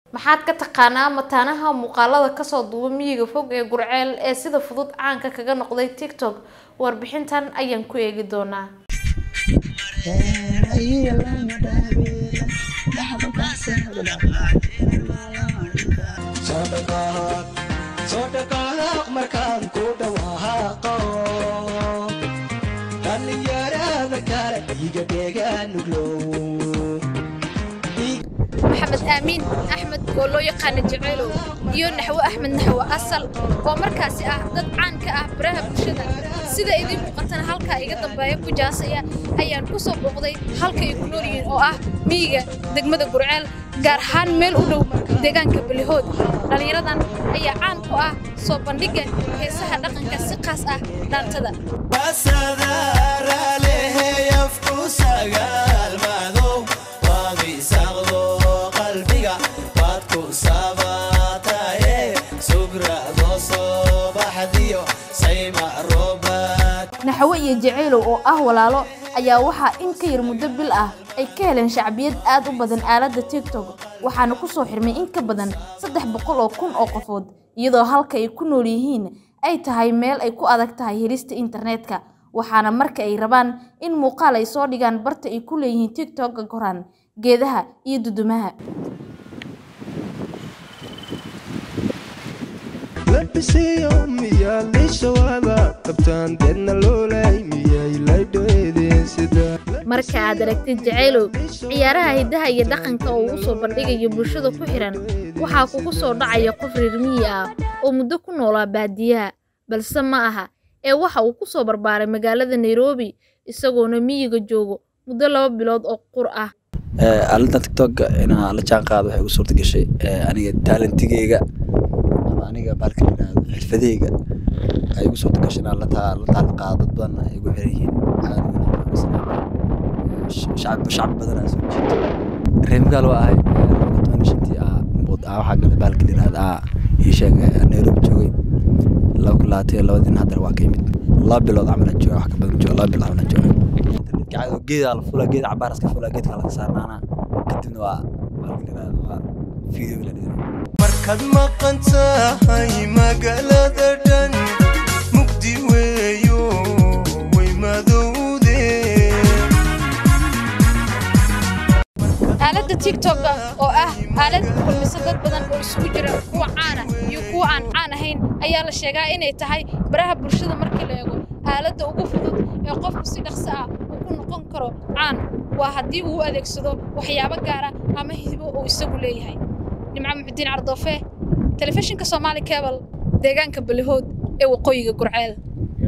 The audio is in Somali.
maxaad ka taqaanaa mataanaha muuqaalada kasoo duuba miyiga fog ee gurceel ee sida fudud caanka kaga noqday tiktok warbixintan ayaan ku eegi doonaa maxamed aamiin axmed oo loo yaqaana jaceylow iyo naxwo axmed naxwo asal oo markaasi ah dad caan ka ah baraha bulshada sida idiin muuqatana halkaa iga dambeeya ku jaasaya ayaan ku soo booqday halka ay ku nool yihiin oo ah miyiga degmada gurceel gaar ahaan meel u dhow deegaanka balihood dhallinyaradan ayaa caan ku ah soo bandhigga heesaha dhaqanka si qaas ah dhaantada naxwo iyo jaceylow oo ah walaalo ayaa waxaa in ka yar muddo bil ah ay ka heleen shacbiyad aad u badan aaladda tiktok waxaana ku soo xirmay in ka badan saddex boqol oo kun oo qofood iyadoo halka ay ku nool yihiin ay tahay meel ay ku adag tahay helista internetka waxaana marka ay rabaan in muuqaal ay soo dhigaan barta ay ku leeyihiin tiktok koraan geedaha iyo dudumaha labisiyo miyaa liishawaada qabtaan deedna loolay miyay laydhoedeen sida marka aad aragtid jaceylow ciyaaraha hiddaha iyo dhaqanka oo uu soo bandhigayo bulshada ku xihan waxaa kugu soo dhacaya qof reer miyi ah oo muddo ku noolaa baadiyaha balse ma aha ee waxa uu ku soo barbaaray magaalada nairobi isagoona miyiga joogo muddo laba bilood oo qur ah aaladdan tiktok inaan la jaan qaado waxay ugu suurta gashay aniga taalantigeyga ama aniga baalka la yidhaahdo xirfadeyga ay ugu suurta gashay inaan la taal qaado dad badan ay ugu xiran yihiin shacbi shacbi badan aan soo jeedo reemgaal waa ahay laba toban shantii ah waxaa galay baalka la yidhaahdo ah ii sheeg nairobi joogay laba kun labaatan iyo labadin haddana waa ka yimid laba bilood camalan jooga wax ka badan jooga laba bilood camalan jooga internetka caado geedaa la fulaa geed cabaar iska fulaa geedka laga saarnaana kadibna waa baalka la yidhaahdo waa video la dhigana markaad maqan tahay magaalada dhan mugdi weeyo way madowde aaladda tiktok-ga oo ah aalad kulmisa dad badan oo isugu jira kuwa caana iyo kuwa aan caan ahayn ayaa la sheegaa inay tahay baraha bulshada markii la eego aaladda ugu fudud ee qofku si dhaqso ah uu ku noqon karo caan waa haddii uu adeegsado waxyaabo gaara ama hibo uu isagu leeyahay nimco muxudiin cardoofe telefishinka soomaali cebal deegaanka balihood ee waqooyiga gurceel